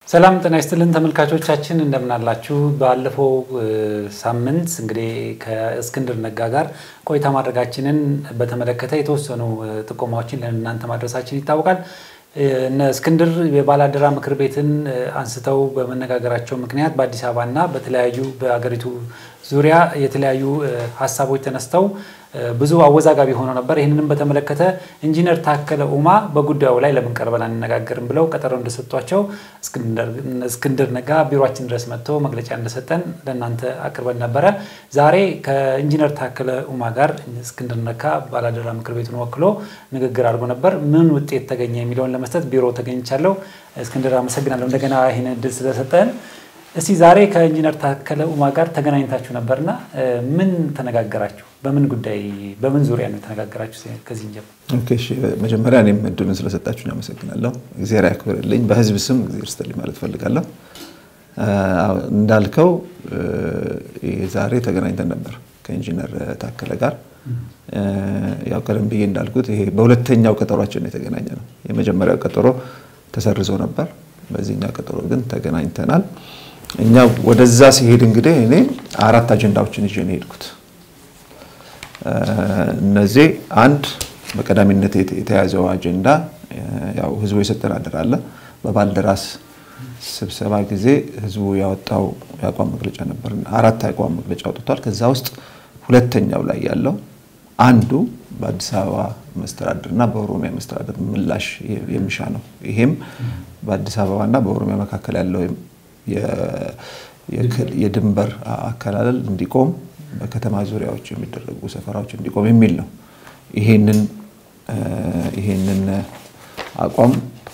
ሰላም ጤና ይስጥልን ተመልካቾቻችን እንደምናላችሁ። ባለፈው ሳምንት እንግዲህ ከእስክንድር ነጋ ጋር ቆይታ ማድረጋችንን በተመለከተ የተወሰኑ ጥቆማዎችን ለእናንተ ማድረሳችን ይታወቃል። እነ እስክንድር የባላደራ ምክር ቤትን አንስተው በመነጋገራቸው ምክንያት በአዲስ አበባና በተለያዩ በአገሪቱ ዙሪያ የተለያዩ ሀሳቦች ተነስተው ብዙ አወዛጋቢ ሆኖ ነበር። ይህንንም በተመለከተ ኢንጂነር ታከለ ኡማ በጉዳዩ ላይ ለምን ቀርበን አንነጋገርም ብለው ቀጠሮ እንደሰጧቸው እስክንድር ነጋ ቢሮችን ድረስ መጥቶ መግለጫ እንደሰጠን ለእናንተ አቅርበን ነበረ። ዛሬ ከኢንጂነር ታከለ ኡማ ጋር እስክንድር ነጋ ባላደራ ምክር ቤቱን ወክሎ ንግግር አድርጎ ነበር። ምን ውጤት ተገኘ የሚለውን ለመስጠት ቢሮ ተገኝቻለሁ። እስክንድር አመሰግናለሁ እንደገና ይህን እድል ስለሰጠን። እስቲ ዛሬ ከኢንጂነር ታከለ ኡማ ጋር ተገናኝታችሁ ነበርና ምን ተነጋገራችሁ? በምን ጉዳይ በምን ዙሪያ ነው የተነጋገራችሁ? ከዚህ እንጀምር። መጀመሪያ እኔም እድሉን ስለሰጣችሁን አመሰግናለሁ። እግዚአብሔር ያክብርልኝ። በህዝብ ስም እግዚአብሔር ይስጥልኝ ማለት ፈልጋለሁ። እንዳልከው ዛሬ ተገናኝተን ነበር ከኢንጂነር ታከለ ጋር። ያው ቀደም ብዬ እንዳልኩት ይሄ በሁለተኛው ቀጠሯችን የተገናኘ ነው። የመጀመሪያው ቀጠሮ ተሰርዞ ነበር። በዚህኛው ቀጠሮ ግን ተገናኝተናል። እኛ ወደዛ ሲሄድ እንግዲህ እኔ አራት አጀንዳዎችን ይዤ ነው የሄድኩት። እነዚህ አንድ በቀዳሚነት የተያዘው አጀንዳ ያው ህዝቡ የሰጠን አደራ አለ። በባልደራስ ስብሰባ ጊዜ ህዝቡ ያወጣው የአቋም መግለጫ ነበር። አራት የአቋም መግለጫ አውጥቷል። ከዛ ውስጥ ሁለተኛው ላይ ያለው አንዱ በአዲስ አበባ መስተዳድር እና በኦሮሚያ መስተዳድር ምላሽ የሚሻ ነው። ይሄም በአዲስ አበባና በኦሮሚያ መካከል ያለው የድንበር አከላለል እንዲቆም በከተማ ዙሪያዎች የሚደረጉ ሰፈራዎች እንዲቆም የሚል ነው። ይሄንን ይሄንን አቋም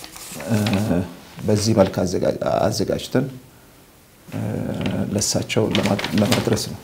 በዚህ መልክ አዘጋጅተን ለሳቸው ለማድረስ ነው።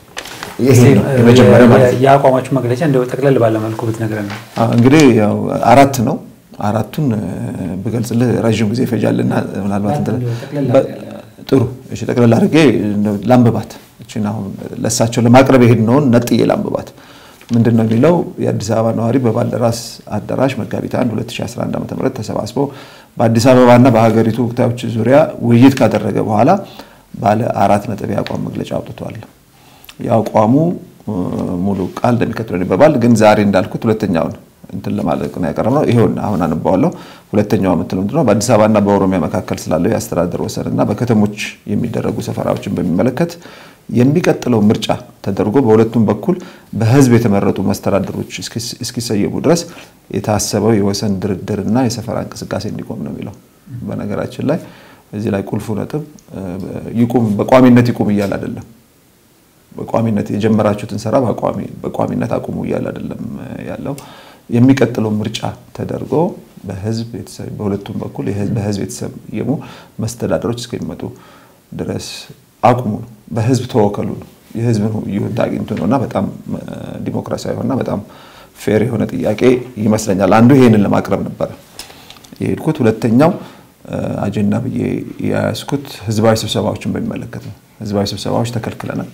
የአቋማችሁ መግለጫ እንደው ጠቅለል ባለ መልኩ ብትነግረን ነው። እንግዲህ ያው አራት ነው። አራቱን ብገልጽልህ ረዥም ጊዜ ይፈጃልና ምናልባት ጥሩ እሺ፣ ጠቅለል አድርጌ ላንብባት። እችን አሁን ለእሳቸው ለማቅረብ የሄድነውን ነጥዬ ላንብባት። ምንድን ነው የሚለው? የአዲስ አበባ ነዋሪ በባልደራስ አዳራሽ መጋቢት 1 2011 ዓ ም ተሰባስቦ በአዲስ አበባና በሀገሪቱ ወቅታዎች ዙሪያ ውይይት ካደረገ በኋላ ባለ አራት ነጥብ የአቋም መግለጫ አውጥቷል። የአቋሙ ሙሉ ቃል እንደሚከተለው ይነበባል። ግን ዛሬ እንዳልኩት ሁለተኛውን እንትን ለማለት ነው ያቀረብነው። ይሄውን አሁን አነባዋለሁ። ሁለተኛው የምትለው ምንድን ነው? በአዲስ አበባና በኦሮሚያ መካከል ስላለው የአስተዳደር ወሰንና በከተሞች የሚደረጉ ሰፈራዎችን በሚመለከት የሚቀጥለው ምርጫ ተደርጎ በሁለቱም በኩል በሕዝብ የተመረጡ መስተዳድሮች እስኪሰየሙ ድረስ የታሰበው የወሰን ድርድርና የሰፈራ እንቅስቃሴ እንዲቆም ነው የሚለው። በነገራችን ላይ እዚህ ላይ ቁልፉ ነጥብ ይቁም፣ በቋሚነት ይቁም እያል አይደለም በቋሚነት የጀመራችሁትን ስራ በቋሚነት አቁሙ እያለ አይደለም ያለው። የሚቀጥለው ምርጫ ተደርጎ በህዝብ በሁለቱም በኩል በህዝብ የተሰየሙ መስተዳደሮች እስከሚመጡ ድረስ አቁሙ ነው። በህዝብ ተወከሉ ነው። የህዝብን ይሁንታ አግኝቶ ነው እና በጣም ዲሞክራሲያዊ እና በጣም ፌር የሆነ ጥያቄ ይመስለኛል። አንዱ ይሄንን ለማቅረብ ነበረ የሄድኩት። ሁለተኛው አጀንዳ ብዬ የያዝኩት ህዝባዊ ስብሰባዎችን በሚመለከት ነው። ህዝባዊ ስብሰባዎች ተከልክለናል።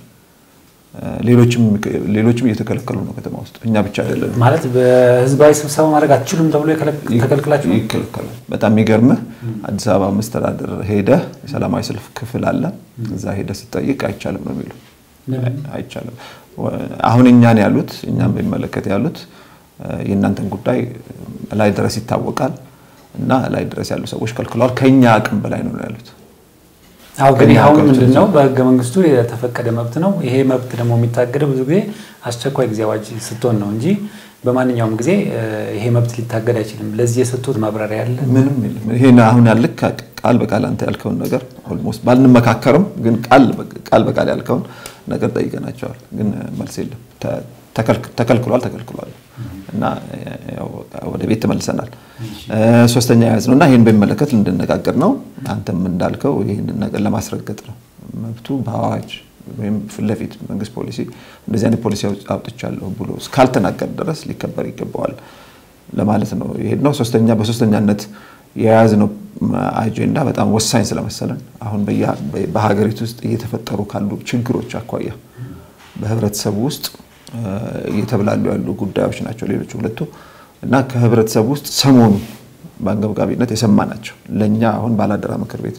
ሌሎችም እየተከለከሉ ነው ከተማ ውስጥ እኛ ብቻ አይደለም። ማለት በህዝባዊ ስብሰባ ማድረግ አትችሉም ተብሎ ተከልክላችሁ? ይከለከላል። በጣም የሚገርምህ አዲስ አበባ መስተዳደር ሄደህ የሰላማዊ ሰልፍ ክፍል አለ። እዛ ሄደህ ስጠይቅ አይቻልም ነው የሚሉ አይቻልም። አሁን እኛን ያሉት እኛን በሚመለከት ያሉት የእናንተን ጉዳይ ላይ ድረስ ይታወቃል እና ላይ ድረስ ያሉ ሰዎች ከልክለዋል። ከኛ አቅም በላይ ነው ያሉት። አሁ ግን አሁን ምንድን ነው በህገ መንግስቱ የተፈቀደ መብት ነው። ይሄ መብት ደግሞ የሚታገደው ብዙ ጊዜ አስቸኳይ ጊዜ አዋጅ ስትሆን ነው እንጂ በማንኛውም ጊዜ ይሄ መብት ሊታገድ አይችልም። ለዚህ የሰጡት ማብራሪያ ያለ ምንም የለም። ይሄን አሁን ያልክ ቃል በቃል አንተ ያልከውን ነገር ኦልሞስት ባልንመካከርም ግን ቃል በቃል ያልከውን ነገር ጠይቀናቸዋል። ግን መልስ የለም። ተከልክሏል ተከልክሏል እና ወደ ቤት ተመልሰናል። ሶስተኛ የያዝ ነው እና ይህን በሚመለከት እንድነጋገር ነው። አንተም እንዳልከው ይህንን ነገር ለማስረገጥ ነው። መብቱ በአዋጅ ወይም ፊት ለፊት መንግስት ፖሊሲ እንደዚህ አይነት ፖሊሲ አውጥቻለሁ ብሎ እስካልተናገር ድረስ ሊከበር ይገባዋል ለማለት ነው የሄድ ነው። ሶስተኛ በሶስተኛነት የያዝነው አጀንዳ በጣም ወሳኝ ስለመሰለን አሁን በሀገሪቱ ውስጥ እየተፈጠሩ ካሉ ችግሮች አኳያ በህብረተሰቡ ውስጥ እየተብላሉ ያሉ ጉዳዮች ናቸው ሌሎች ሁለቱ እና ከህብረተሰቡ ውስጥ ሰሞኑ በአንገብጋቢነት የሰማ ናቸው። ለእኛ አሁን ባላደራ ምክር ቤት ነው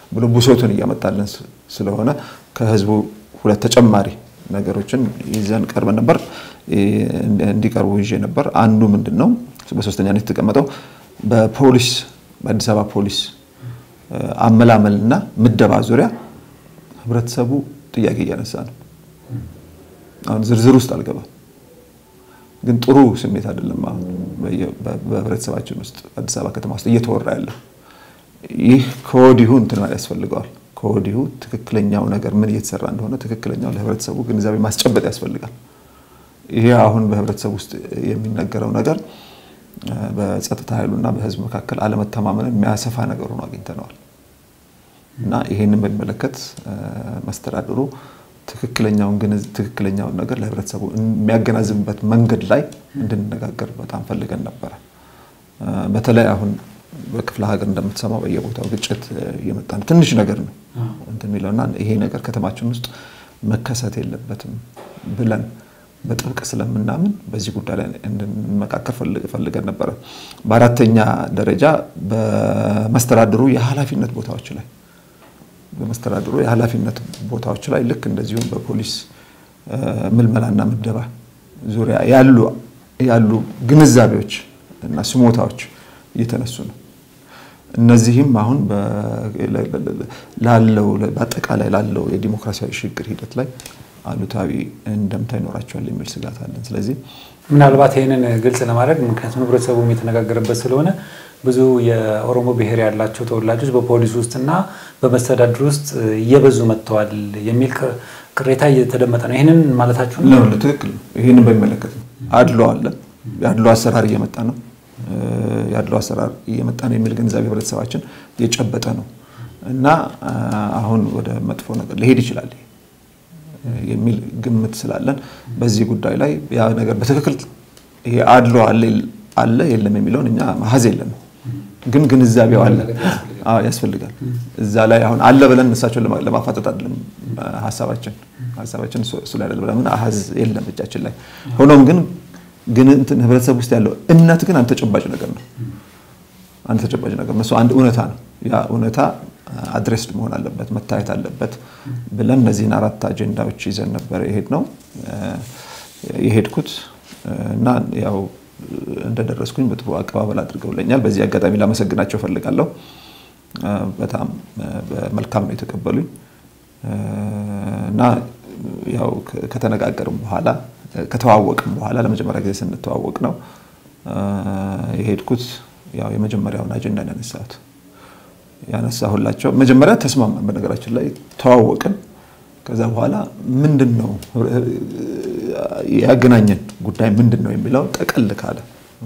ብሎ ብሶቱን እያመጣልን ስለሆነ ከህዝቡ ሁለት ተጨማሪ ነገሮችን ይዘን ቀርበን ነበር። እንዲቀርቡ ይዤ ነበር። አንዱ ምንድን ነው በሶስተኛነት የተቀመጠው በፖሊስ በአዲስ አበባ ፖሊስ አመላመልና ምደባ ዙሪያ ህብረተሰቡ ጥያቄ እያነሳ ነው። አሁን ዝርዝር ውስጥ አልገባም፣ ግን ጥሩ ስሜት አይደለም። አሁን በህብረተሰባችን ውስጥ አዲስ አበባ ከተማ ውስጥ እየተወራ ያለው ይህ ከወዲሁ እንትን ያስፈልገዋል። ከወዲሁ ትክክለኛው ነገር ምን እየተሰራ እንደሆነ ትክክለኛው ለህብረተሰቡ ግንዛቤ ማስጨበጥ ያስፈልጋል። ይሄ አሁን በህብረተሰቡ ውስጥ የሚነገረው ነገር በጸጥታ ኃይሉና በህዝብ መካከል አለመተማመንን የሚያሰፋ ነገር ሆኖ አግኝተነዋል እና ይሄንን በሚመለከት መስተዳድሩ ትክክለኛውን ነገር ለህብረተሰቡ የሚያገናዝብበት መንገድ ላይ እንድንነጋገር በጣም ፈልገን ነበረ። በተለይ አሁን በክፍለ ሀገር እንደምትሰማው በየቦታው ግጭት እየመጣ ነው። ትንሽ ነገር ነው እንትን የሚለውና ይሄ ነገር ከተማችን ውስጥ መከሰት የለበትም ብለን በጥብቅ ስለምናምን በዚህ ጉዳይ ላይ እንድንመካከር ፈልገን ነበረ። በአራተኛ ደረጃ በመስተዳድሩ የኃላፊነት ቦታዎች ላይ በመስተዳድሩ የኃላፊነት ቦታዎች ላይ ልክ እንደዚሁም በፖሊስ ምልመላና ምደባ ዙሪያ ያሉ ያሉ ግንዛቤዎች እና ስሞታዎች እየተነሱ ነው። እነዚህም አሁን ላለው በአጠቃላይ ላለው የዲሞክራሲያዊ ሽግግር ሂደት ላይ አሉታዊ እንደምታ ይኖራቸዋል የሚል ስጋት አለን። ስለዚህ ምናልባት ይህንን ግልጽ ለማድረግ ምክንያቱም ህብረተሰቡም የተነጋገረበት ስለሆነ ብዙ የኦሮሞ ብሔር ያላቸው ተወላጆች በፖሊስ ውስጥና በመስተዳድር ውስጥ እየበዙ መጥተዋል የሚል ቅሬታ እየተደመጠ ነው። ይህንን ማለታችሁ ነው? ትክክል ነው። ይህንን በሚመለከት ነው። አድሎ አለ። የአድሎ አሰራር እየመጣ ነው። የአድሎ አሰራር እየመጣ ነው የሚል ግንዛቤ ህብረተሰባችን እየጨበጠ ነው እና አሁን ወደ መጥፎ ነገር ሊሄድ ይችላል የሚል ግምት ስላለን በዚህ ጉዳይ ላይ ያ ነገር በትክክል ይሄ አድሎ አለ የለም የሚለውን እኛ መሀዝ የለንም፣ ግን ግንዛቤው አለ ያስፈልጋል። እዛ ላይ አሁን አለ ብለን እሳቸውን ለማፋጠጥ አይደለም ሀሳባችን ሀሳባችን እሱ ላይ አይደለም ብለን አሀዝ የለም እጃችን ላይ ሆኖም ግን ግን እንትን ህብረተሰብ ውስጥ ያለው እምነት ግን አንድ ተጨባጭ ነገር ነው። አንድ ተጨባጭ ነገር ነው። እሱ አንድ እውነታ ነው። ያ እውነታ አድሬስድ መሆን አለበት መታየት አለበት ብለን እነዚህን አራት አጀንዳዎች ይዘን ነበር የሄድ ነው የሄድኩት እና ያው እንደደረስኩኝ በጥሩ አቀባበል አድርገውለኛል። በዚህ አጋጣሚ ላመሰግናቸው ፈልጋለሁ። በጣም በመልካም ነው የተቀበሉኝ እና ያው ከተነጋገርም በኋላ ከተዋወቅም በኋላ ለመጀመሪያ ጊዜ ስንተዋወቅ ነው የሄድኩት። ያው የመጀመሪያውን አጀንዳ ያነሳሁት ያነሳሁላቸው መጀመሪያ ተስማማን። በነገራችን ላይ ተዋወቅን። ከዛ በኋላ ምንድን ነው ያገናኘን ጉዳይ ምንድን ነው የሚለው ጠቀል ካለ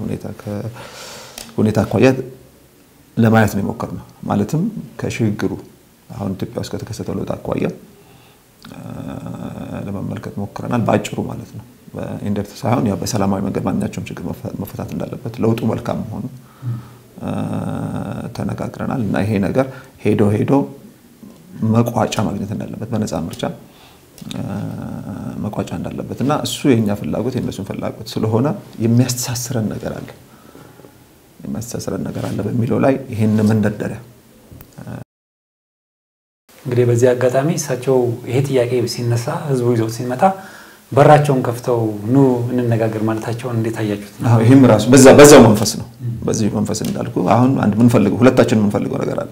ሁኔታ አኳያ ለማየት ነው የሞከርነው። ማለትም ከሽግግሩ አሁን ኢትዮጵያ ውስጥ ከተከሰተው ለውጥ አኳያ ለመመልከት ሞክረናል። በአጭሩ ማለት ነው በኢንደፕት ሳይሆን ያው በሰላማዊ መንገድ ማንኛቸውም ችግር መፈታት እንዳለበት ለውጡ መልካም መሆኑ ተነጋግረናል እና ይሄ ነገር ሄዶ ሄዶ መቋጫ ማግኘት እንዳለበት በነፃ ምርጫ መቋጫ እንዳለበት እና እሱ የእኛ ፍላጎት የእነሱን ፍላጎት ስለሆነ የሚያስተሳስረን ነገር አለ የሚያስተሳስረን ነገር አለ በሚለው ላይ ይህን መንደርደሪያ እንግዲህ በዚህ አጋጣሚ እሳቸው ይሄ ጥያቄ ሲነሳ ህዝቡ ይዘው ሲመጣ በራቸውን ከፍተው ኑ እንነጋገር ማለታቸውን እንዴት አያችሁት? ይህም ራሱ በዛው መንፈስ ነው። በዚህ መንፈስ እንዳልኩ አሁን አንድ ምንፈልገው ሁለታችን የምንፈልገው ነገር አለ።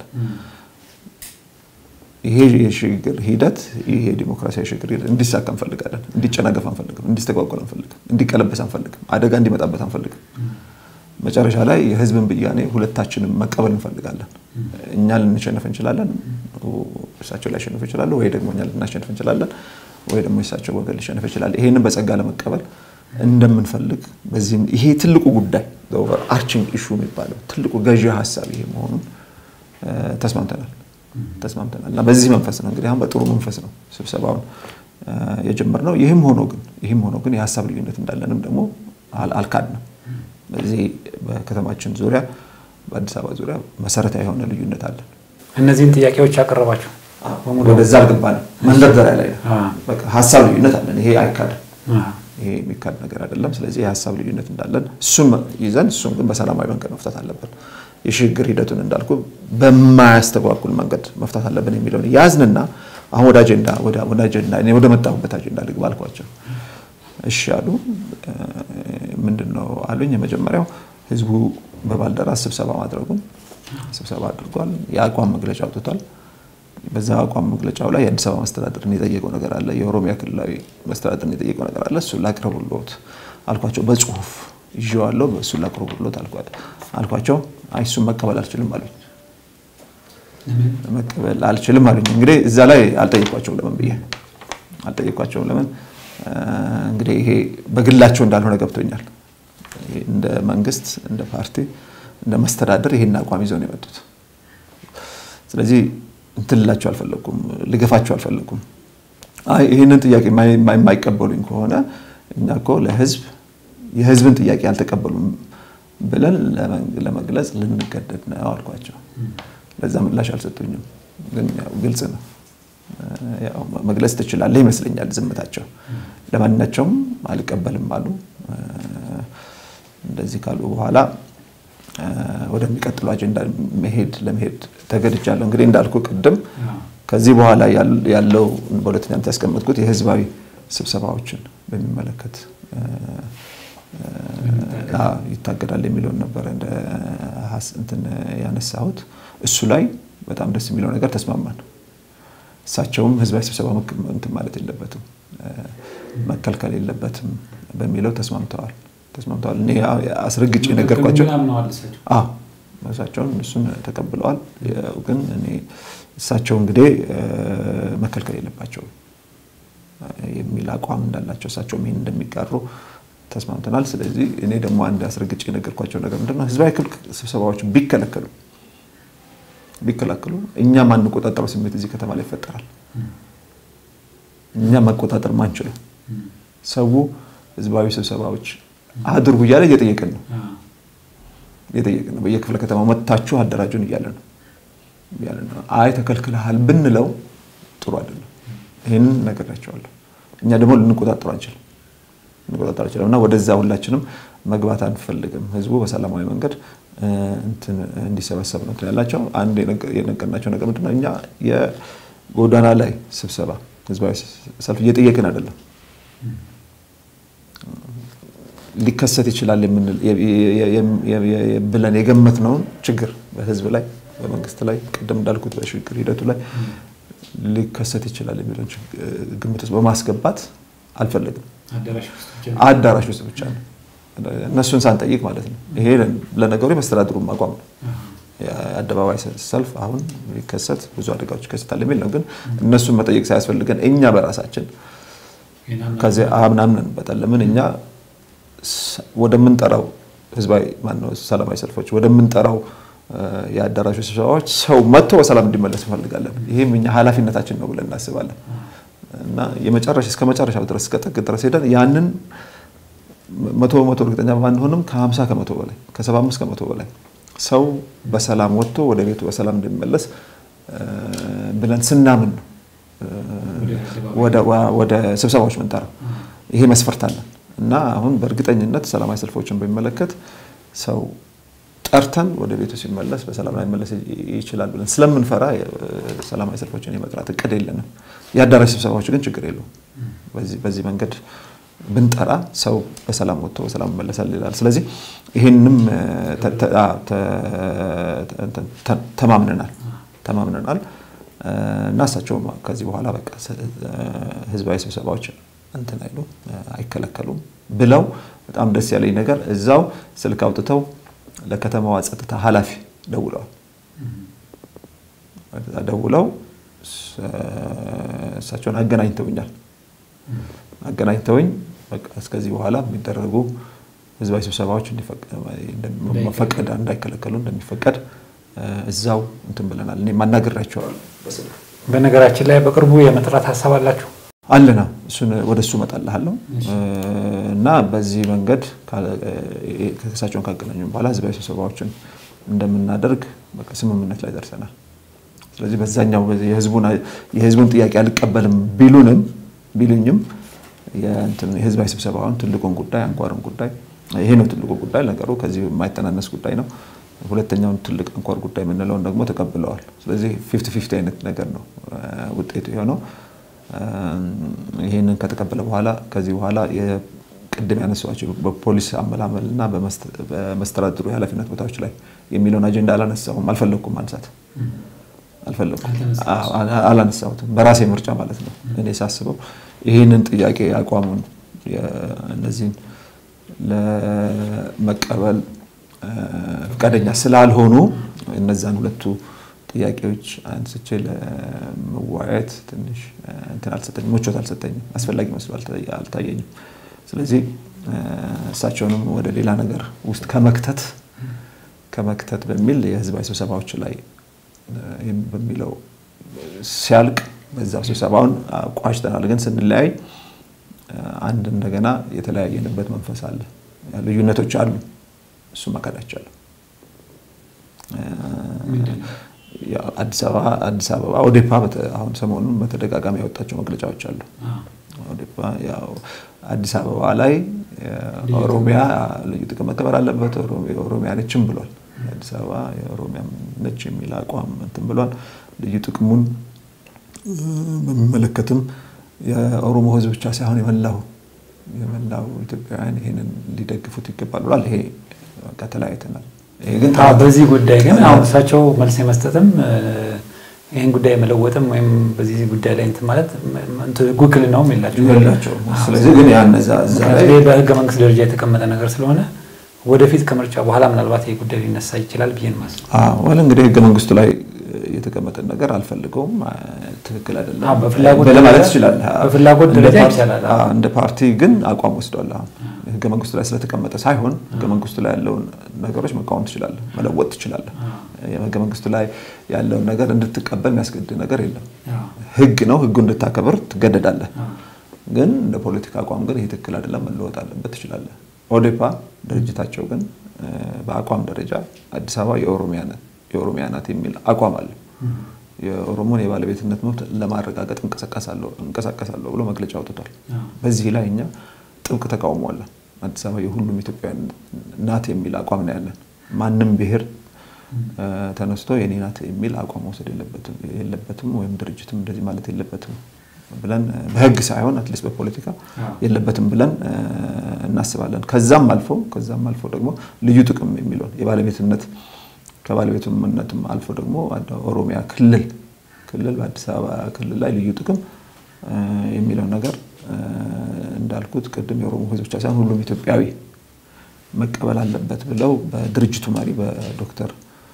ይሄ የሽግግር ሂደት ይሄ የዲሞክራሲያዊ ሽግግር ሂደት እንዲሳካ እንፈልጋለን። እንዲጨናገፍ አንፈልግም። እንዲስተጓጎል አንፈልግም። እንዲቀለበስ አንፈልግም። አደጋ እንዲመጣበት አንፈልግም። መጨረሻ ላይ የህዝብን ብያኔ ሁለታችንም መቀበል እንፈልጋለን። እኛ ልንሸነፍ እንችላለን፣ እሳቸው ሊያሸንፉ ይችላሉ፣ ወይ ደግሞ እኛ ልናሸንፍ እንችላለን፣ ወይ ደግሞ የእሳቸው ወገን ሊሸንፍ ይችላል። ይሄንን በጸጋ ለመቀበል እንደምንፈልግ በዚህም ይሄ ትልቁ ጉዳይ ኦቨር አርቺንግ ኢሹ የሚባለው ትልቁ ገዢ ሀሳብ ይሄ መሆኑን ተስማምተናል ተስማምተናል እና በዚህ መንፈስ ነው እንግዲህ አሁን በጥሩ መንፈስ ነው ስብሰባውን የጀመርነው። ይህም ሆኖ ግን ይህም ሆኖ ግን የሀሳብ ልዩነት እንዳለንም ደግሞ አልካድንም። በዚህ በከተማችን ዙሪያ በአዲስ አበባ ዙሪያ መሰረታዊ የሆነ ልዩነት አለን። እነዚህን ጥያቄዎች ያቀረባችሁ ወደዛ አልገባንም። መንደርደሪያ ላይ ነው። በቃ ሀሳብ ልዩነት አለን። ይሄ አይካድም። ይሄ የሚካድ ነገር አይደለም። ስለዚህ የሀሳብ ልዩነት እንዳለን እሱን ይዘን እሱን ግን በሰላማዊ መንገድ መፍታት አለብን የሽግግር ሂደቱን እንዳልኩ በማያስተጓጉል መንገድ መፍታት አለብን የሚለውን ያዝንና አሁን ወደ አጀንዳ ወደ አጀንዳ እኔ ወደ መጣሁበት አጀንዳ ልግባ አልኳቸው። እሺ አሉ። ምንድን ነው አሉኝ። የመጀመሪያው ህዝቡ በባልደራስ ስብሰባ ማድረጉን ስብሰባ አድርጓል። የአቋም መግለጫ አውጥቷል። በዛ አቋም መግለጫው ላይ የአዲስ አበባ መስተዳደርን የጠየቀው ነገር አለ፣ የኦሮሚያ ክልላዊ መስተዳደርን የጠየቀው ነገር አለ። እሱን ላቅርቡልዎት አልኳቸው። በጽሁፍ ይዤዋለሁ፣ እሱን ላቅርቡልዎት አልኳቸው። አይ እሱን መቀበል አልችልም አሉኝ። መቀበል አልችልም አሉኝ። እንግዲህ እዛ ላይ አልጠየኳቸውም። ለምን ብዬ አልጠየኳቸውም። ለምን እንግዲህ ይሄ በግላቸው እንዳልሆነ ገብቶኛል። እንደ መንግስት፣ እንደ ፓርቲ፣ እንደ መስተዳደር ይሄን አቋም ይዘው ነው የመጡት። ስለዚህ እንትን ልላቸው አልፈለኩም፣ ልገፋቸው አልፈለኩም። አይ ይህንን ጥያቄ የማይቀበሉኝ ከሆነ እኛ እኮ ለህዝብ የህዝብን ጥያቄ አልተቀበሉም ብለን ለመግለጽ ልንገደድ ነው አልኳቸው። ለዛ ምላሽ አልሰጡኝም፣ ግን ያው ግልጽ ነው መግለጽ ትችላለህ ይመስለኛል ዝምታቸው። ለማናቸውም አልቀበልም አሉ። እንደዚህ ካሉ በኋላ ወደሚቀጥለው አጀንዳ መሄድ ለመሄድ ተገድጃለሁ። እንግዲህ እንዳልኩ ቅድም ከዚህ በኋላ ያለው በሁለተኛነት ያስቀመጥኩት የህዝባዊ ስብሰባዎችን በሚመለከት ይታገዳል የሚለውን ነበረ እንትን ያነሳሁት። እሱ ላይ በጣም ደስ የሚለው ነገር ተስማማን። እሳቸውም ህዝባዊ ስብሰባ እንትን ማለት የለበትም መከልከል የለበትም በሚለው ተስማምተዋል ተስማምተዋል። እኔ አስረግጬ ነገርኳቸው። እሳቸውን እሱን ተቀብለዋል። ግን እኔ እሳቸው እንግዲህ መከልከል የለባቸውም የሚል አቋም እንዳላቸው እሳቸውም ይህን እንደሚጋሩ ተስማምተናል። ስለዚህ እኔ ደግሞ አንድ አስረግጬ የነገርኳቸው ነገር ምንድን ነው ህዝባዊ ስብሰባዎች ቢከለከሉ ቢከላከሉ እኛ ማንቆጣጠረው ስሜት እዚህ ከተማ ላይ ይፈጠራል። እኛ መቆጣጠር ማንችለው ሰው ህዝባዊ ስብሰባዎች አድርጉ እያለ እየጠየቅን ነው እየጠየቅን ነው። በየክፍለ ከተማ መጥታችሁ አደራጁን እያለ ነው እያለ ነው። አይ ተከልክለሃል ብንለው ጥሩ አይደለም። ይህንን ነግሬያቸዋለሁ። እኛ ደግሞ ልንቆጣጠሩ አንችልም ልንቆጣጠሩ አንችልም እና ወደዛ ሁላችንም መግባት አንፈልግም። ህዝቡ በሰላማዊ መንገድ እንዲሰበሰብ ነው ያላቸው። አንድ የነገርናቸው ነገር ምንድነው እኛ የጎዳና ላይ ስብሰባ ህዝባዊ ሰልፍ እየጠየቅን አይደለም ሊከሰት ይችላል ብለን የገመትነውን ችግር በህዝብ ላይ በመንግስት ላይ ቅድም እንዳልኩት በሽግግር ሂደቱ ላይ ሊከሰት ይችላል የሚለውን ግምት ውስጥ በማስገባት አልፈለግም። አዳራሽ ውስጥ ብቻ ነው እነሱን ሳንጠይቅ ማለት ነው። ይሄ ለነገሩ የመስተዳድሩ አቋም ነው። የአደባባይ ሰልፍ አሁን ሊከሰት ብዙ አደጋዎች ይከሰታል የሚል ነው። ግን እነሱን መጠየቅ ሳያስፈልገን እኛ በራሳችን ከዚህ አምናምንበታል። ለምን እኛ ወደምንጠራው ህዝባዊ ማነው ሰላማዊ ሰልፎች ወደምንጠራው የአዳራሹ ስብሰባዎች ሰው መጥቶ በሰላም እንዲመለስ እንፈልጋለን። ይህም እኛ ኃላፊነታችን ነው ብለን እናስባለን እና የመጨረሻ እስከ መጨረሻው ድረስ እስከ ጥግ ድረስ ሄደን ያንን መቶ በመቶ እርግጠኛ ባንሆንም ከ50 ከመቶ በላይ ከ75 ከመቶ በላይ ሰው በሰላም ወጥቶ ወደ ቤቱ በሰላም እንደሚመለስ ብለን ስናምን ነው ወደ ስብሰባዎች ምንጠራው። ይሄ መስፈርት አለን እና አሁን በእርግጠኝነት ሰላማዊ ሰልፎችን በሚመለከት ሰው ጠርተን ወደ ቤቱ ሲመለስ በሰላም ላይ መለስ ይችላል ብለን ስለምንፈራ ሰላማዊ ሰልፎችን የመጥራት እቅድ የለንም። የአዳራሽ ስብሰባዎች ግን ችግር የለውም። በዚህ መንገድ ብንጠራ ሰው በሰላም ወጥቶ በሰላም ይመለሳል ይላል። ስለዚህ ይህንም ተማምነናል ተማምነናል እና እሳቸውም ከዚህ በኋላ በቃ ህዝባዊ ስብሰባዎች እንትን አይሉ አይከለከሉም ብለው በጣም ደስ ያለኝ ነገር እዛው ስልክ አውጥተው ለከተማዋ ጸጥታ ኃላፊ ደውለዋል። ደውለው እሳቸውን አገናኝተውኛል። አገናኝተውኝ እስከዚህ በኋላ የሚደረጉ ህዝባዊ ስብሰባዎች መፈቀድ እንዳይከለከሉ እንደሚፈቀድ እዛው እንትን ብለናል። እኔ ማናገራቸዋለሁ። በነገራችን ላይ በቅርቡ የመጥራት ሀሳብ አላችሁ? አለና እሱን ወደ እሱ እመጣልሃለሁ እና በዚህ መንገድ ከእሳቸውን ካገናኙ በኋላ ህዝባዊ ስብሰባዎችን እንደምናደርግ ስምምነት ላይ ደርሰናል። ስለዚህ በዛኛው የህዝቡን ጥያቄ አልቀበልም ቢሉንም ቢሉኝም የህዝባዊ ስብሰባውን ትልቁን ጉዳይ አንኳርን ጉዳይ ይሄ ነው ትልቁ ጉዳይ። ነገሩ ከዚህ የማይተናነስ ጉዳይ ነው። ሁለተኛውን ትልቅ አንኳር ጉዳይ የምንለውን ደግሞ ተቀብለዋል። ስለዚህ ፊፍቲ ፊፍቲ አይነት ነገር ነው ውጤቱ የሆነው። ይህንን ከተቀበለ በኋላ ከዚህ በኋላ ቅድም ያነሷቸው በፖሊስ አመላመል እና በመስተዳድሩ የኃላፊነት ቦታዎች ላይ የሚለውን አጀንዳ አላነሳሁም፣ አልፈለግኩም ማንሳት አልፈለኩም፣ አላነሳሁትም። በራሴ ምርጫ ማለት ነው። እኔ ሳስበው ይህንን ጥያቄ አቋሙን እነዚህን ለመቀበል ፈቃደኛ ስላልሆኑ እነዛን ሁለቱ ጥያቄዎች አንስቼ ለመወያየት ትንሽ እንትን አልሰጠኝም፣ ምቾት አልሰጠኝም፣ አስፈላጊ መስሎ አልታየኝም። ስለዚህ እሳቸውንም ወደ ሌላ ነገር ውስጥ ከመክተት ከመክተት በሚል የህዝባዊ ስብሰባዎች ላይ በሚለው ሲያልቅ በዛ ስብሰባውን ቋጭተናል። ግን ስንለያይ አንድ እንደገና የተለያየንበት መንፈስ አለ። ልዩነቶች አሉ። እሱ መካድ አይቻልም። አዲስ አበባ ኦዴፓ አሁን ሰሞኑን በተደጋጋሚ ያወጣቸው መግለጫዎች አሉ። ኦዴፓ አዲስ አበባ ላይ ኦሮሚያ ልዩ ጥቅም መከበር አለበት፣ ኦሮሚያ ነችም ብሏል። አዲስ አበባ የኦሮሚያ ነች የሚል አቋም እንትን ብሏል። ልዩ ጥቅሙን በሚመለከትም የኦሮሞ ህዝብ ብቻ ሳይሆን የመላው የመላው ኢትዮጵያውያን ይሄንን ሊደግፉት ይገባል ብሏል። ይሄ በቃ ተለያይተናል። ይሄ ግን በዚህ ጉዳይ ግን አሁን እሳቸው መልስ የመስጠትም ይህን ጉዳይ መለወጥም ወይም በዚህ ጉዳይ ላይ እንትን ማለት ውክልናውም የላቸውም። ስለዚህ ግን ያነዛ እዛ ላይ በህገ መንግስት ደረጃ የተቀመጠ ነገር ስለሆነ ወደፊት ከምርጫ በኋላ ምናልባት ይህ ጉዳይ ሊነሳ ይችላል ብዬ ነው የማስበው። ዋል እንግዲህ ህገ መንግስቱ ላይ የተቀመጠ ነገር አልፈልገውም፣ ትክክል አይደለም በፍላጎት ማለት ትችላለህ። በፍላጎት ደረጃ ይቻላል። እንደ ፓርቲ ግን አቋም ወስዷል። አሁን ህገ መንግስቱ ላይ ስለተቀመጠ ሳይሆን ህገ መንግስቱ ላይ ያለውን ነገሮች መቃወም ትችላለህ፣ መለወጥ ትችላለህ። ህገ መንግስቱ ላይ ያለውን ነገር እንድትቀበል የሚያስገድድ ነገር የለም። ህግ ነው፣ ህጉ እንድታከብር ትገደዳለህ። ግን እንደ ፖለቲካ አቋም ግን ይህ ትክክል አይደለም፣ መለወጥ አለበት ትችላለህ። ኦዴፓ ድርጅታቸው ግን በአቋም ደረጃ አዲስ አበባ የኦሮሚያ ናት የሚል አቋም አለ። የኦሮሞን የባለቤትነት መብት ለማረጋገጥ እንቀሳቀሳለሁ ብሎ መግለጫ አውጥቷል። በዚህ ላይ እኛ ጥብቅ ተቃውሞ አለን። አዲስ አበባ የሁሉም ኢትዮጵያውያን ናት የሚል አቋም ነው ያለን። ማንም ብሔር ተነስቶ የኔ ናት የሚል አቋም መውሰድ የለበትም፣ ወይም ድርጅትም እንደዚህ ማለት የለበትም ብለን በህግ ሳይሆን አትሊስት በፖለቲካ የለበትም ብለን እናስባለን። ከዛም አልፎ ከዛም አልፎ ደግሞ ልዩ ጥቅም የሚለውን የባለቤትነት ከባለቤትነትም አልፎ ደግሞ ኦሮሚያ ክልል ክልል በአዲስ አበባ ክልል ላይ ልዩ ጥቅም የሚለው ነገር እንዳልኩት ቅድም የኦሮሞ ህዝብ ብቻ ሳይሆን ሁሉም ኢትዮጵያዊ መቀበል አለበት ብለው በድርጅቱ መሪ በዶክተር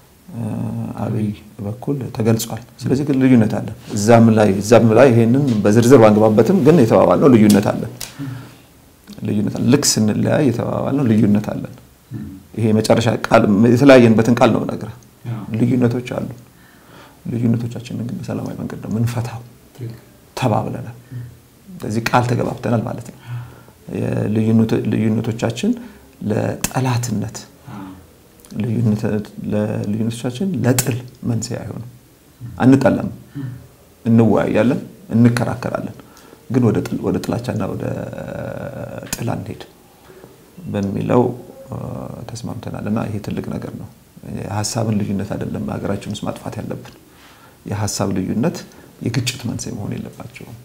አብይ በኩል ተገልጿል። ስለዚህ ግን ልዩነት አለን። እዛም ላይ እዛም ላይ ይሄንን በዝርዝር ባንገባበትም ግን የተባባልነው ልዩነት አለን። ልዩነት አለን። ልክ ስንለያይ የተባባልነው ልዩነት አለን። ይሄ መጨረሻ ቃል የተለያየንበትን ቃል ነው የምነግርህ። ልዩነቶች አሉ። ልዩነቶቻችንን ግን በሰላማዊ መንገድ ነው ምንፈታው ተባብለናል። ስለዚህ ቃል ተገባብተናል ማለት ነው። ልዩነቶቻችን ለጠላትነት ልዩነቶቻችን ለጥል መንስኤ አይሆንም። አንጠላም፣ እንወያያለን፣ እንከራከራለን፣ ግን ወደ ጥላቻና ወደ ጥል አንሄድ በሚለው ተስማምተናል እና ይሄ ትልቅ ነገር ነው። የሀሳብን ልዩነት አይደለም ሀገራችን ውስጥ ማጥፋት ያለብን። የሀሳብ ልዩነት የግጭት መንስኤ መሆን የለባቸውም።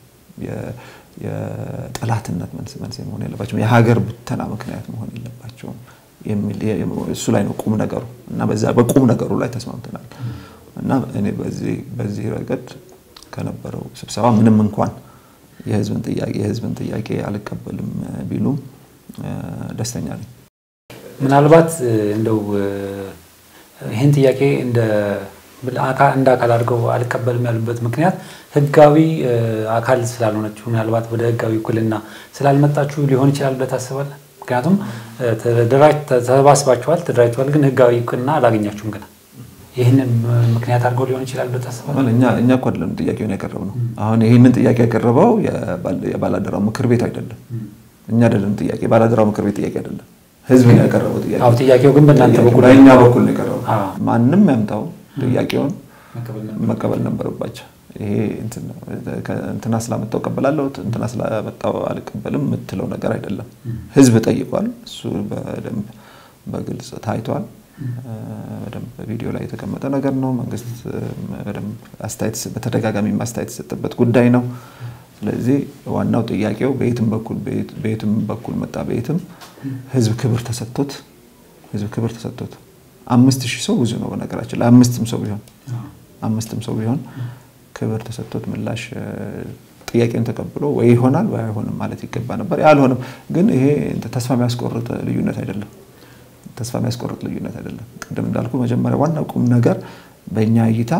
የጠላትነት መንስኤ መሆን የለባቸውም። የሀገር ብተና ምክንያት መሆን የለባቸውም። እሱ ላይ ነው ቁም ነገሩ እና በዛ በቁም ነገሩ ላይ ተስማምተናል እና እኔ በዚህ ረገድ ከነበረው ስብሰባ ምንም እንኳን የህዝብን ጥያቄ የህዝብን ጥያቄ አልቀበልም ቢሉም ደስተኛ ነኝ። ምናልባት እንደው ይህን ጥያቄ እንደ እንደ አካል አድርገው አልቀበልም ያሉበት ምክንያት ህጋዊ አካል ስላልሆነችው ምናልባት ወደ ህጋዊ እኩልና ስላልመጣችሁ ሊሆን ይችላል ብለህ ታስባለህ? ምክንያቱም ተሰባስባችኋል፣ ተደራጅተዋል፣ ግን ህጋዊ እውቅና አላገኛችሁም ገና። ይህንን ምክንያት አድርገው ሊሆን ይችላል ብለህ ታስባለህ? እኛ እኮ አይደለም ጥያቄውን ያቀረብነው። አሁን ይህንን ጥያቄ ያቀረበው የባላደራው ምክር ቤት አይደለም፣ እኛ አይደለም ጥያቄ የባላደራው ምክር ቤት ጥያቄ አይደለም፣ ህዝብ ነው ያቀረበው ጥያቄ። አዎ ጥያቄው ግን በእናንተ በኩል በእኛ በኩል ነው የቀረበው። ማንም ያምጣው ጥያቄውን መቀበል ነበረባቸው። ይሄ እንትና ስላመጣው እቀበላለሁ እንትና ስላመጣው አልቀበልም የምትለው ነገር አይደለም። ህዝብ ጠይቋል። እሱ በደንብ በግልጽ ታይቷል። በቪዲዮ ላይ የተቀመጠ ነገር ነው። መንግስት በደንብ አስተያየት በተደጋጋሚ አስተያየት የተሰጠበት ጉዳይ ነው። ስለዚህ ዋናው ጥያቄው በየትም በኩል በየትም በኩል መጣ በየትም ህዝብ ክብር ተሰጥቶት ህዝብ ክብር ተሰጥቶት አምስት ሺህ ሰው ብዙ ነው በነገራችን ላይ አምስትም ሰው ቢሆን አምስትም ሰው ቢሆን ክብር ተሰጥቶት ምላሽ ጥያቄን ተቀብሎ ወይ ይሆናል ወይ አይሆንም ማለት ይገባ ነበር። ያልሆነም ግን ይሄ ተስፋ የሚያስቆርጥ ልዩነት አይደለም። ተስፋ የሚያስቆርጥ ልዩነት አይደለም። ቅድም እንዳልኩ መጀመሪያ ዋና ቁም ነገር በእኛ እይታ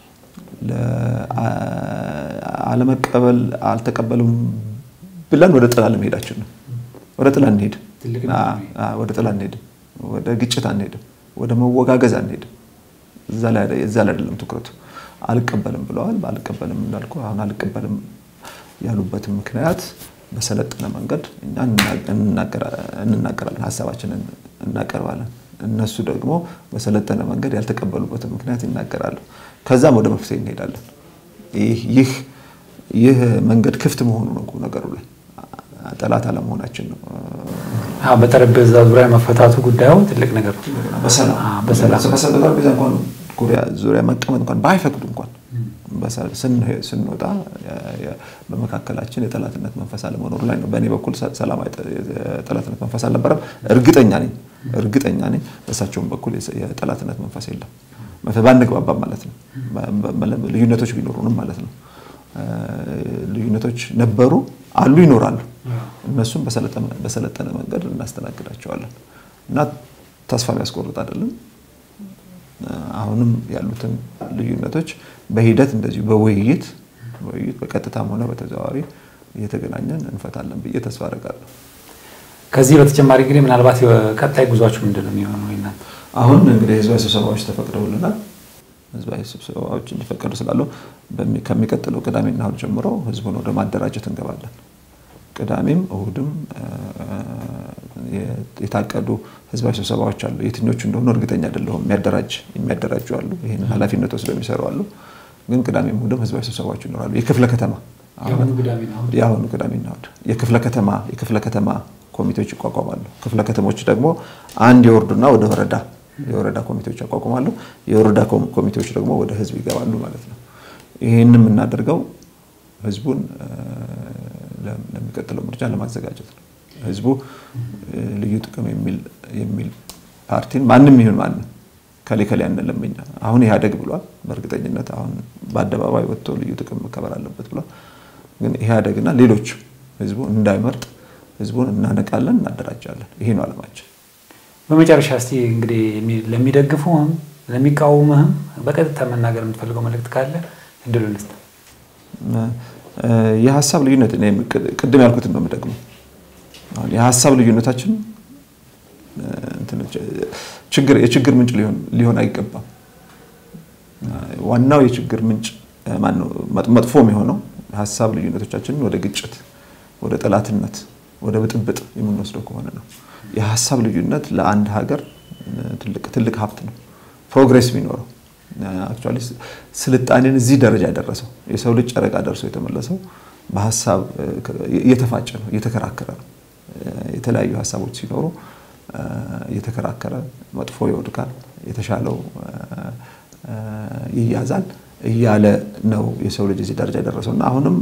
አለመቀበል አልተቀበሉም ብለን ወደ ጥላ ለመሄዳችን ነው። ወደ ጥላ እንሄድም፣ ወደ ጥላ እንሄድም፣ ወደ ግጭት አንሄድም፣ ወደ መወጋገዝ አንሄድም። እዛ ላይ አይደለም ትኩረቱ። አልቀበልም ብለዋል። አልቀበልም እንዳልኩ አሁን አልቀበልም ያሉበትን ምክንያት በሰለጠነ መንገድ እኛ እንናገራለን፣ ሀሳባችንን እናቀርባለን። እነሱ ደግሞ በሰለጠነ መንገድ ያልተቀበሉበትን ምክንያት ይናገራሉ። ከዛም ወደ መፍትሄ እንሄዳለን። ይህ መንገድ ክፍት መሆኑ ነው ነገሩ ላይ ጠላት አለመሆናችን ነው። በጠረጴዛ ዙሪያ መፈታቱ ጉዳዩ ትልቅ ነገር ነው። በሰላም በጠረጴዛ እንኳን ዙሪያ መቀመጥ እንኳን ባይፈቅዱ እንኳን ስንወጣ በመካከላችን የጠላትነት መንፈስ አለመኖሩ ላይ ነው። በእኔ በኩል ሰላማዊ የጠላትነት መንፈስ አልነበረም። እርግጠኛ ነኝ እርግጠኛ ነኝ በእሳቸውም በኩል የጠላትነት መንፈስ የለም። ባንግባባም ማለት ነው። ልዩነቶች ቢኖሩንም ማለት ነው። ልዩነቶች ነበሩ፣ አሉ፣ ይኖራሉ። እነሱም በሰለጠነ መንገድ እናስተናግዳቸዋለን እና ተስፋ የሚያስቆርጥ አይደለም። አሁንም ያሉትን ልዩነቶች በሂደት እንደዚሁ በውይይት በውይይት በቀጥታም ሆነ በተዘዋዋሪ እየተገናኘን እንፈታለን ብዬ ተስፋ አደርጋለሁ። ከዚህ በተጨማሪ እንግዲህ ምናልባት ቀጣይ ጉዟችሁ ምንድን ነው የሚሆነው? እናንተ አሁን እንግዲህ ህዝባዊ ስብሰባዎች ተፈቅደውልናል። ህዝባዊ ስብሰባዎች እንዲፈቀዱ ስላለው ከሚቀጥለው ቅዳሜና እሁድ ጀምሮ ህዝቡን ወደ ማደራጀት እንገባለን። ቅዳሜም እሁድም የታቀዱ ህዝባዊ ስብሰባዎች አሉ። የትኞቹ እንደሆኑ እርግጠኛ አይደለሁም። የሚያደራጅ የሚያደራጁ አሉ። ይህን ኃላፊነት ወስደው የሚሰሩ አሉ። ግን ቅዳሜም እሁድም ህዝባዊ ስብሰባዎች ይኖራሉ። የክፍለ ከተማ የአሁኑ ቅዳሜና እሁድ የክፍለ ከተማ የክፍለ ከተማ ኮሚቴዎች ይቋቋማሉ። ክፍለ ከተሞች ደግሞ አንድ የወርዱና ወደ ወረዳ የወረዳ ኮሚቴዎች ያቋቁማሉ። የወረዳ ኮሚቴዎች ደግሞ ወደ ህዝብ ይገባሉ ማለት ነው። ይህን የምናደርገው ህዝቡን ለሚቀጥለው ምርጫ ለማዘጋጀት ነው። ህዝቡ ልዩ ጥቅም የሚል ፓርቲን ማንም ይሁን ማንም ከሌ ከሌ አንልም እኛ። አሁን ኢህአዴግ ብሏል። በእርግጠኝነት አሁን በአደባባይ ወጥቶ ልዩ ጥቅም መከበር አለበት ብሏል። ግን ኢህአዴግና ሌሎች ህዝቡ እንዳይመርጥ ህዝቡን እናነቃለን፣ እናደራጃለን። ይሄ ነው አለማችን። በመጨረሻ እስቲ እንግዲህ ለሚደግፉህም ለሚቃወምህም በቀጥታ መናገር የምትፈልገው መልእክት ካለ እድሉ ልስጥ። የሀሳብ ልዩነት ቅድም ያልኩትን ነው የምደግመው። የሀሳብ ልዩነታችን የችግር ምንጭ ሊሆን አይገባም። ዋናው የችግር ምንጭ መጥፎ የሚሆነው ሀሳብ ልዩነቶቻችንን ወደ ግጭት፣ ወደ ጠላትነት፣ ወደ ብጥብጥ የምንወስደው ከሆነ ነው። የሀሳብ ልዩነት ለአንድ ሀገር ትልቅ ሀብት ነው። ፕሮግሬስ ቢኖረው አክቹዋሊ ስልጣኔን እዚህ ደረጃ ያደረሰው የሰው ልጅ ጨረቃ ደርሶ የተመለሰው በሀሳብ እየተፋጨ ነው፣ እየተከራከረ ነው። የተለያዩ ሀሳቦች ሲኖሩ እየተከራከረ መጥፎ ይወድቃል፣ የተሻለው ይያዛል እያለ ነው የሰው ልጅ እዚህ ደረጃ የደረሰው እና አሁንም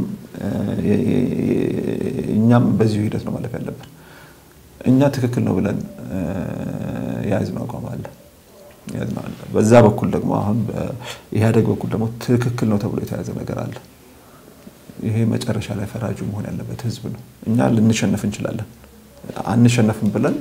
እኛም በዚሁ ሂደት ነው ማለፍ ያለብን። እኛ ትክክል ነው ብለን የያዝነው አቋም አለ። በዛ በኩል ደግሞ አሁን በኢህአዴግ በኩል ደግሞ ትክክል ነው ተብሎ የተያዘ ነገር አለ። ይሄ መጨረሻ ላይ ፈራጁ መሆን ያለበት ህዝብ ነው። እኛ ልንሸነፍ እንችላለን። አንሸነፍም ብለን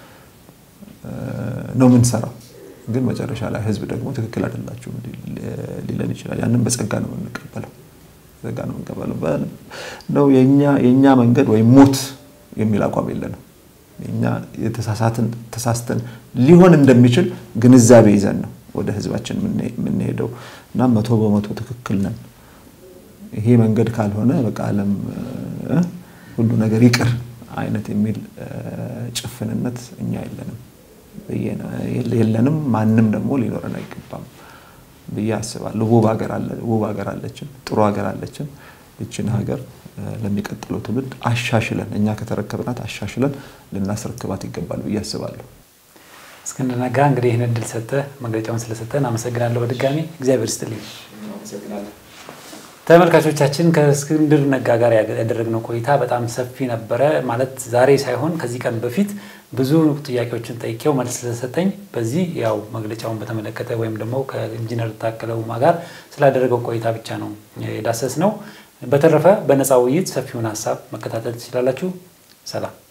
ነው የምንሰራው። ግን መጨረሻ ላይ ህዝብ ደግሞ ትክክል አይደላችሁም ሊለን ይችላል። ያንን በጸጋ ነው የምንቀበለው። ጸጋ ነው የምንቀበለው ነው የእኛ መንገድ ወይም ሞት የሚል አቋም የለንም። እኛ የተሳሳትን ተሳስተን ሊሆን እንደሚችል ግንዛቤ ይዘን ነው ወደ ህዝባችን የምንሄደው እና መቶ በመቶ ትክክል ነን። ይሄ መንገድ ካልሆነ በቃ ዓለም ሁሉ ነገር ይቅር አይነት የሚል ጭፍንነት እኛ የለንም የለንም። ማንም ደግሞ ሊኖረን አይገባም ብዬ አስባለሁ። ውብ ሀገር አለችን፣ ጥሩ ሀገር አለችን። ይችን ሀገር ለሚቀጥለው ትውልድ አሻሽለን እኛ ከተረከብናት አሻሽለን ልናስረክባት ይገባል ብዬ አስባለሁ። እስክንድር ነጋ እንግዲህ ይህን እድል ሰጥተህ መግለጫውን ስለሰጠን አመሰግናለሁ። በድጋሚ እግዚአብሔር ይስጥልኝ። ተመልካቾቻችን ከእስክንድር ነጋ ጋር ያደረግነው ቆይታ በጣም ሰፊ ነበረ። ማለት ዛሬ ሳይሆን ከዚህ ቀን በፊት ብዙ ጥያቄዎችን ጠይቄው መልስ ስለሰጠኝ በዚህ ያው መግለጫውን በተመለከተ ወይም ደግሞ ከኢንጂነር ታከለ ኡማ ጋር ስላደረገው ቆይታ ብቻ ነው የዳሰስ ነው። በተረፈ በነፃ ውይይት ሰፊውን ሀሳብ መከታተል ትችላላችሁ። ሰላም